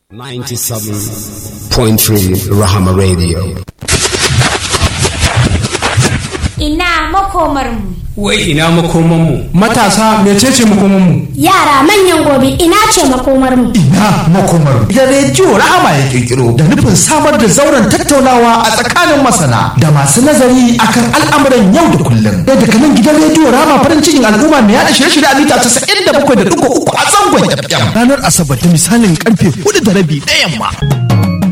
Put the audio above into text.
97.3 Rahama Radio. Ina makomarmu. Wai ina makomanmu. Matasa mecece makomanmu? Yara manyan gobe ina ce makomarmu. Ina makomarmu. Da rediyo Rahama ya kirkiro da nufin samar da zauren tattaunawa a tsakanin masana da masu nazari akan al'amuran yau da kullum. Da daga nan gidan rediyo Rahama farin cikin al'umma mai yada shirye-shirye a mita 97.3 a zangon FM. Ranar Asabar da misalin karfe 4 da rabi na yamma.